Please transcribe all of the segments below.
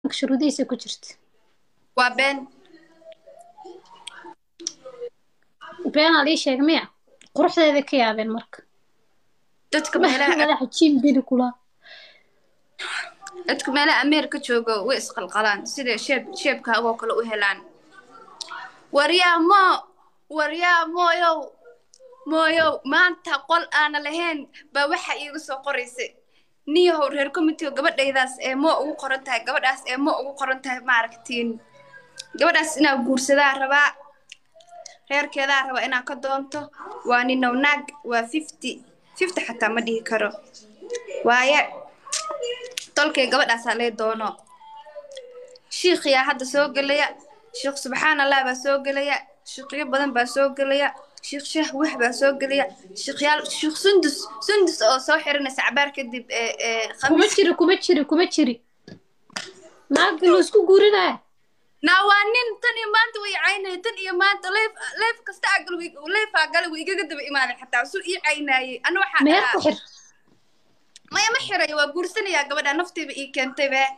shuruudihiisa ku jirta waa been beenaa lii sheega miya quruxdeeda ka yaabeen marka dadka meelaha madaxa jiim bili kula dadka meelaha ameerika jooga way isqalqalaan sida sheeb sheebka agoo kale u helaan waryaa moo waryaa mooyow mooyow maanta qol aana lahayn baa waxa iiga soo qoraysay niyahow reer committeeo gabadhaydaas ee moo ugu qoran tahay gabadhaas ee moo ugu qoran tahay maaragtiin gabadhaas inaa guursadaa rabaa reerkeedaa raba inaa ka doonto waa ninow naag waa fifty fifty xataa ma dhihi karo waaye tolkay gabadhaasaa lee doono shiikhiyaa hadda soo gelaya shiikh subxaan allah baa soo gelaya shiikhyo badan baa soo gelaya shiikh shaah wax baa soo gelaya shiikhyaal shiikh sundus sundus oo soo xiranaysa cabaar kadib ee ee kuma khamiis jiri kuma jiri kuma jiri naagga loo isku guurinaya naa waa nin tan iyo maanta way caynayay tan iyo maanta leef leef kasta aa gal leefaa gala way igaga daba imaaday xataa suu ii caynaayey ana waxaa meher ku dhahaa xir maya ma xirayo waa guursanayaa gabadha naftiiba ii keentay be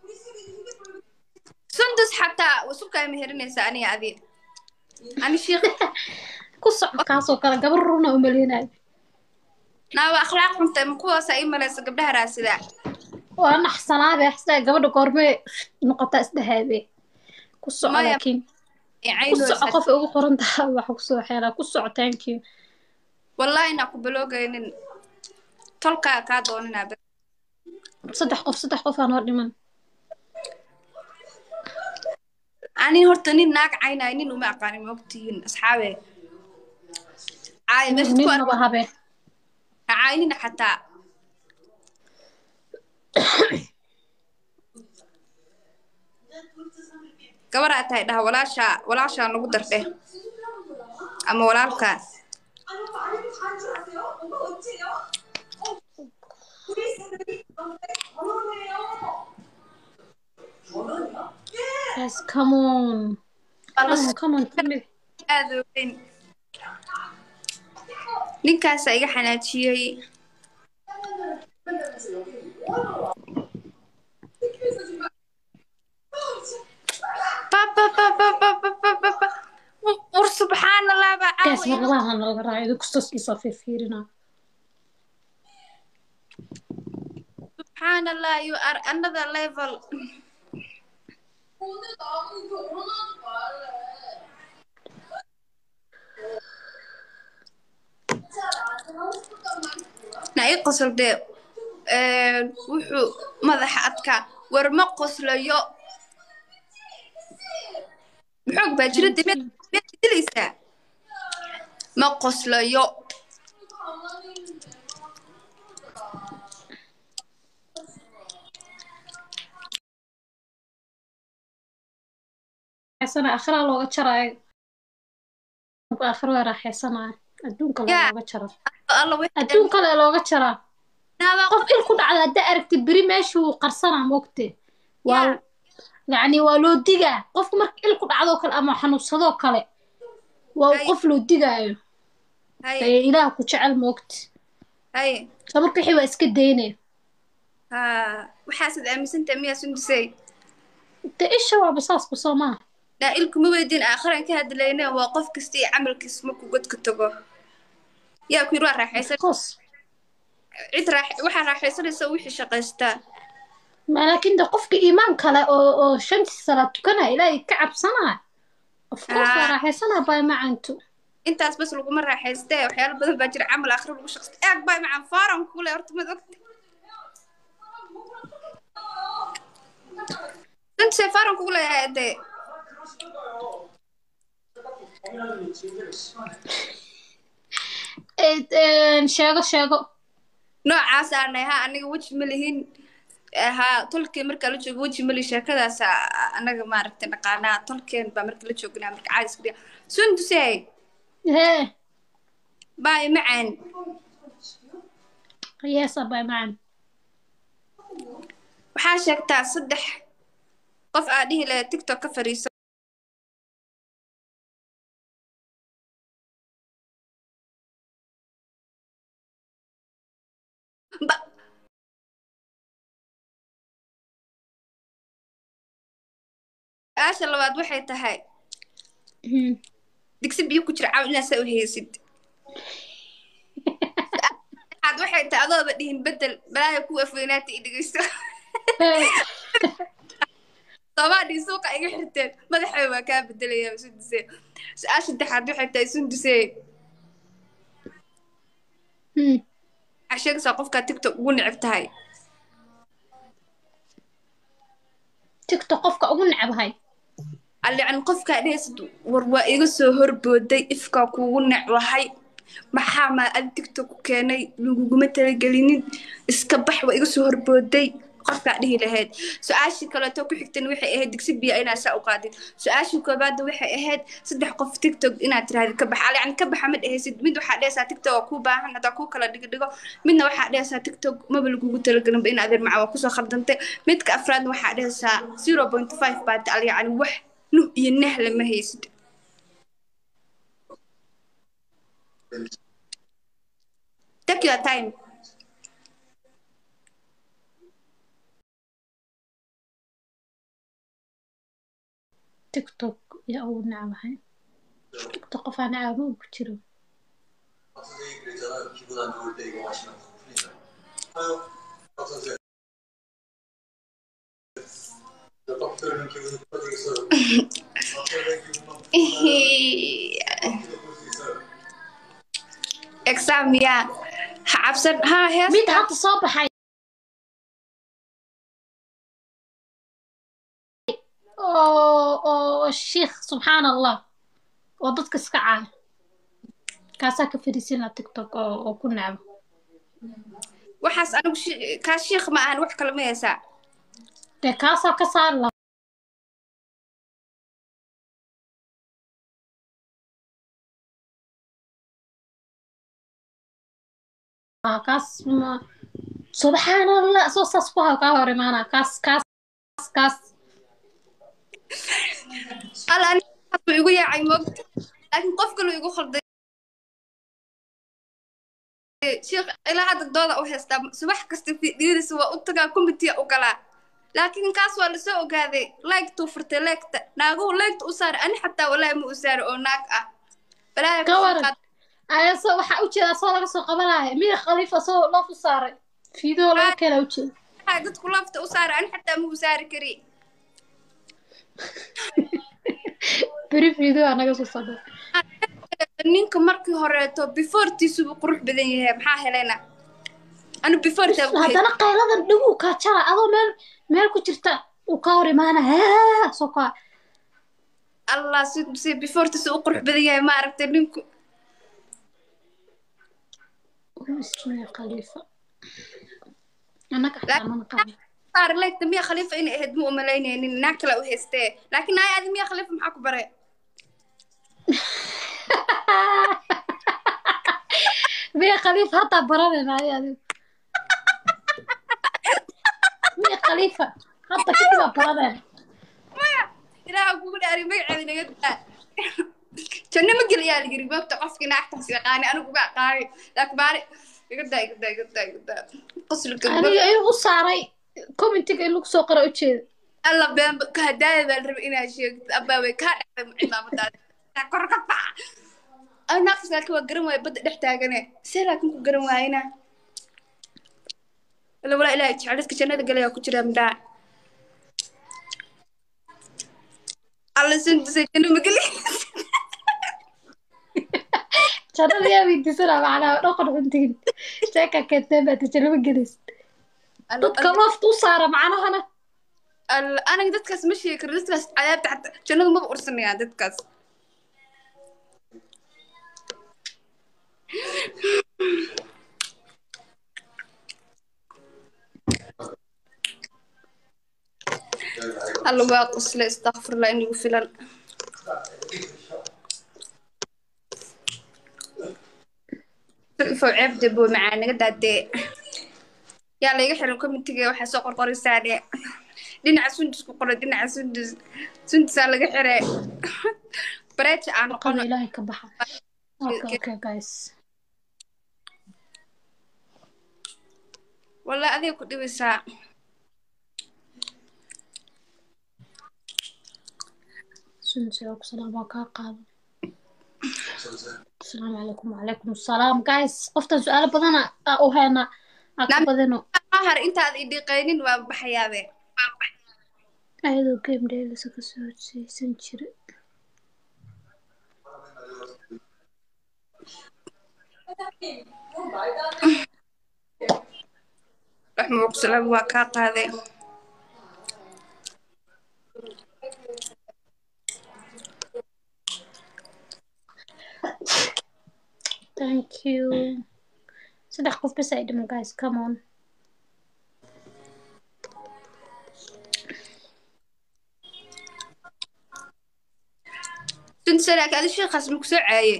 sundus xataa wasubkaa meherinaysa aniga adi ani shiikh ku soco kaasoo kale gabar runa umaleynayo naa waa akhlaaq xuntay ma kuwaasaa ii malaysa gabdhaha raasidaa waa naxsanaabe xasaa gabadha goormee noqotaa isdhahaabe ku soco Maya, laakiin ee ku soco caynaysa qof ugu qoran taha waxa kusoo xeelaa ku soco thank you wallaahi naa ku baloogaynin tolkaa kaa dooninaa be saddex qof saddex qof aan hor dhiman ani horta nin naag caynayo nin uma aqaanin ma ogtihiin asxaabe caay meesha ku ninnaba habe ha caynina xataa gabaraa tahay dhaha walaashaa walaashaa nagu dardhe ama walaalkaa yes come on come on come on tell me. aada u weyn ninkaasaa iga xanaajiyey babababababababa war subxaan allah baa gaas caawa warlabaha nalaga raayo idinku saskiisa fiirfiirina subxaan allah you are another level na ii qosol dee wuxuu madaxa adkaa war ma qoslayo maxoog baa jira dee miyaad miyaad dilaysaa ma qoslayo xeesana akhraa looga jaraayo akhra waa raaxeysanaya adduunka le Yaa. looga jara alla way adduunka le looga jaraa naabaa qof il ku dhacda haddaa aragtid beri meeshuu qarsanaa moogte waa Yaa. yacni waa loo digaa qofka marka il ku dhacdoo kale ama xanuunsadoo kale waa Hay. qof loo digaayo haye ee ilaah ku jecel moogte haye sa marka wixii waa iska daynaya ha waxaasaad aaminsantahay miyaa sundusey de isha waaba saasba soo maaha naa ilkuma weydiin aakhiran ka hadlayne waa qof kasta iyo camalkiis markuu godka tago yaa ku yidhi waa raaxaysan course cid raax waxaa raaxaysanaysa wixii shaqaystaa ma laakiin de qofka iimaan kale oo oo shantii salaad tukanaya ilaahay ka cabsanaya of course waa Ah. raaxaysanaya bay macantu intaas bas laguma raaxaystee waxyaalo badan baa jira camal aakhira lagu shaqaysta eeg bay macaan faaran kule horta mad ogta sundusey faaran kugu leeyahay dee Eh, eh, sheego sheego noocaas aanay ha aniga weji ma lihin ha tolkeen markaa la joogo weji mali sheekadaas aa- anaga maaragtay naqaanaa tolkeen baa marka la joognaa marka caadis kudhiya sundusey hee baay macaan yeesa bay macan waxaa sheegtaa saddex qof aa dhihi lahayd tiktok ka fariiso Ba- su-aasha labaad waxay tahay Mhm. digsi biyo ku jira caaw inaad saa u heysid aad waxay tahay adooba dhihin bedel balaayo ku afweynaata i dhegeysto soomaadhii suuqa iga xirteen madaxay waa kaa bedelaya sunduse su-aasha saddexaad waxay tahay sunduse Mhm. waxaa sheegaysaa qofkaa tiktok ugu neceb tahay tiktok qofka ugu necbahay allican qofkaa dhehaysid war waa iga soo horbooday ifkaa kuugu necbahay maxaa maa adi tiktok ku keenay laguguma talagelinin iska bax waa iga soo horbooday qofkaa dhihi lahayd su-aashii kaleeto ku xigtan waxay ahayd digsi biya inaad saa u qaadid su-aashii koobaadda waxay ahayd saddex qof tiktok inaad tirahdid ka bax allican ka baxa ma dhehaysid mid waxaa dhehaysaa tiktok waa kuu baahan hadaa kuu kala dhigdhigo midna waxaa dhehaysaa tiktok maba lagugu talagelinba in adeer maca waa kusoo khaldantay midka afraadna waxaa dhehaysaa zero point five baad allican wax nuh iyo nah lama haysid take your time tiktok yaa ugu necbahay tiktok qof aan necaba ku jiro 선생님 그랬잖아요. 기분 안 좋을 때 이거 마시면 풀린다. 아유, 박 선생. 딱 들으면 기분이 풀어지겠어요. 박 선생 기분만 풀어지게 볼수 있어요. exam yaa ha cabsan ha mid heesta hadda soo baxay oo oo shiikh subxaan allah oo dadka iska caaya kaasaa ka fariisin laha tiktok oo oo ku necbo waxaas anigu shi- kaa shiikh ma ahan wax kale ma heesaa dee kaasaa ka saari laha Ah, kaas ma subxaan allah soo saas ku hayo kaa hor imaana kaas kaas kaas alla anigu igu yaacay moogta laakiin qof kale igu khalday shiikh ilaa hadda dooda u heystaa subax kasta fiidiyadiisa waa u tagaa commitee u galaa laakiin kaas waa lasoo ogaaday laygtuu furtay leegta naaguhu leegta u saaray ani xataa walaahi ma u saaray oo naag ah balaayo ka waran ayase waxaa ujeeda asoo laga soo qabanaya miya khaliif asoo loof u saaray fiideo laga keena ujeeda waxaa dadku lafta u saaray ani xataa ma u saari kari beri fiideo aa naga soo sabay ninka markii horeeto beforetiisubu qurux badan yahay maxaa helayna anu beforeta haddana qayladan dhiguu kaa jara adoo meel meel ku jirta uu ka hor imaana haa soo kaa allah si si beforetiisu u qurux badan yahay ma aragtay ninku ismaya khaliifa annaga xataa mana qaban saar leegta miya khaliifa inay ahayd ma umalaynaynin naag kale u haystee laakiin naay adi miya khaliifa maxaa ku bare miya khaliifa hataa baranayna ay adigu miya khaliifa hadda kadib aa baranayna maya ilaaha kugu dhaari magaceeda naga daa janno ma gelayaa la yiri moogta qofkii naagtaas yaqaani anigu uga aqaani laakiin baari iga daa iga daa iga daa iga daa qoslika aniga inuu u saaray commentiga in lagu soo qora ujeeda alla been ka hadaaya baan rabay inaad sheegto abaa way kaa dhacday cimaamadaada kor ka baxa ay naaqis laakiin waa garan waaya badda dhex taagane see laakiin ku garan waayena wala walaa ilaahay jecladka jannada galayaa ku jira midhaa alla sundusay janno ma geli jannada yaa weydiisana macnaha dhaqan cuntigin sheeka keentee baad jannaba gelaysa dadka loofta u saara macnahana Alla- aniga dadkaas ma sheegi karo dadkaas cadaabta xataa jannadu maba ursanayaan dadkaas alla waa qosle istakfirla in igu filan fow ceebde boo macaa naga daadee yaa layga xiran committeega waxaa soo qorqoraysaa dhe dhinaca sundus ku qoray dhinaca sundus sundusaa laga xire bareeja aan qada noqono ilaahay ka baxa okay okay guys wallahi adiga ku dhibaysaa sunsi oo salaam waa kaa qaada asalaamu calaykum wacalaykum asalaam guys qoftan su-aalo badana aa u heena aa ka Nam- badino har intaad i dhiqaynin waa baxayaabe ayadoo game dheelisa kasoo hodseysan jira raxmuuq salaam waa kaa qaaday thank you saddex qof bes ay dhiman guys come on sunsalak adi sheekhaas maku soo caaye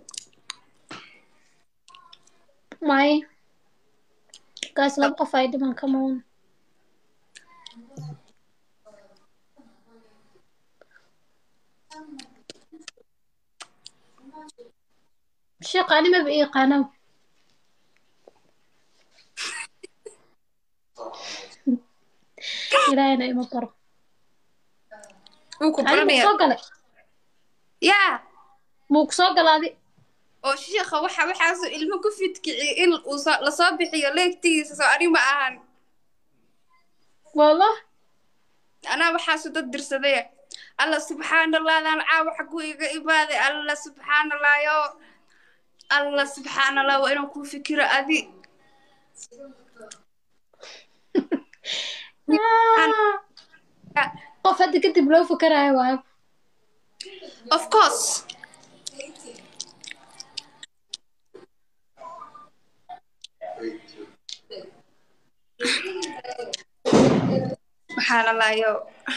may guys laba qof ay dhiman come on sheekh animaba i yaqaano ilaahayna ima baro wuu ku adi muu baranaya soo galay yaa muu ku soo galaaday oo sheekha waxa waxaasoo ilmo ku fidkiciye in uu soo- lasoo bixiyo leegtigiisa soo ani ma ahan wallah anaa waxaasu dad dirsadee alla subxaanallahdan caawa xagu iga imaaday alla subxaanallah yo alla subxaanallah waa inuu kuu fikiro adi Ah, qof hadda kadib loo fakarayo waayo of course subxaanallah yo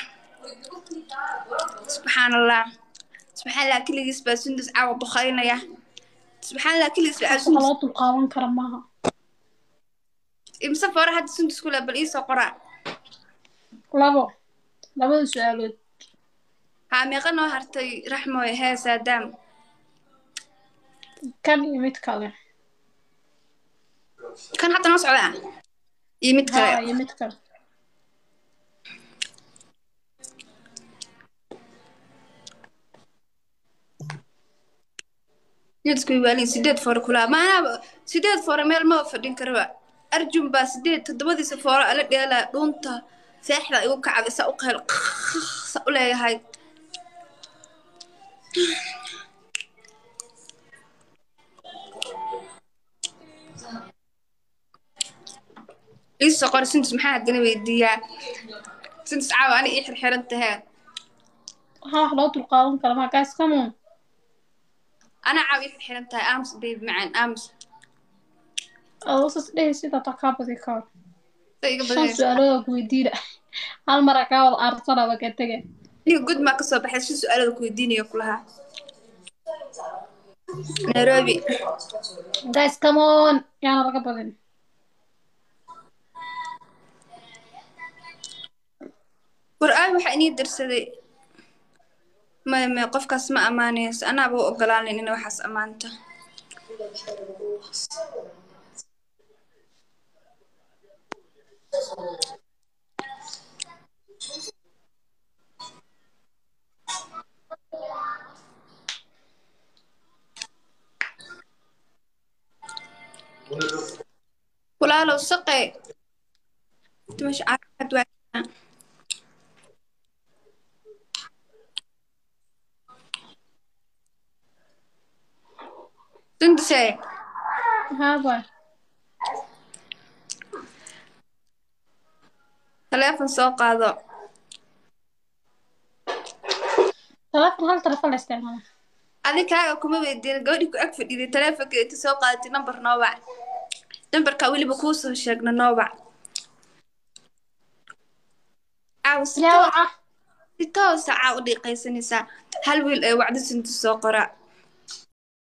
subxaanallah subxaanallah keligiis baa sundus caawa bukhaynaya subxaanallah keligiis baa waxa sundus loo dulqaadan kara maaha imse foore hadda sundus kule bal iisoo qoraa labo labada su-aalood haa meeqa noo hartay raxmoy hee saadaam kan iyo mid kale kan hadda noo socdaa iyo mid haa kale iyo mid kale jidku waalin sideed foore kulaa maanaaba sideed foore meel maba fadhin karaba arjun baa sideed toddobadiisa foore ala dheelaa dhuunta seexda igu kacday saa u qeyl sa u leeyahay iisoo qor sintus maxaa haddana weydiiyaa sintus caawa ani ii xirxiran tahee waxaa wax loo dulqaadan kara maa guys come on ana caawa ii xirxiran tahay aamus baby macaan aamus adoo sas dhehi sida taa kaa badi karo sa iga shan badinaysa su-aalood oo kuweydiina hal mara kaa wada aarsanaba ka tege aniga gud maa kasoo baxay si su-aalada ku weydiinaya kulahaa nairobi guys come on yaana laga badin war aay waxaa inii dirsaday maya maya qofkaas ma ammaanayso anaaba u ogolaanan ina waxaas ammaanta walaalow saqe dimasha caafimaad waa sunduse haa boy taleefon soo qaado telefoon hal telefoon la isticmaala adi kaaga kuma weydiin gabadhii ku ag fadhiday taleefonka inta soo qaadatay nambar noobac nambarkaa weliba kuu soo sheegna noobac caaw si yaa toos- waca si toosa caaw u dhiiqaysanaysaa hal wiil ee wacdi sunta soo qora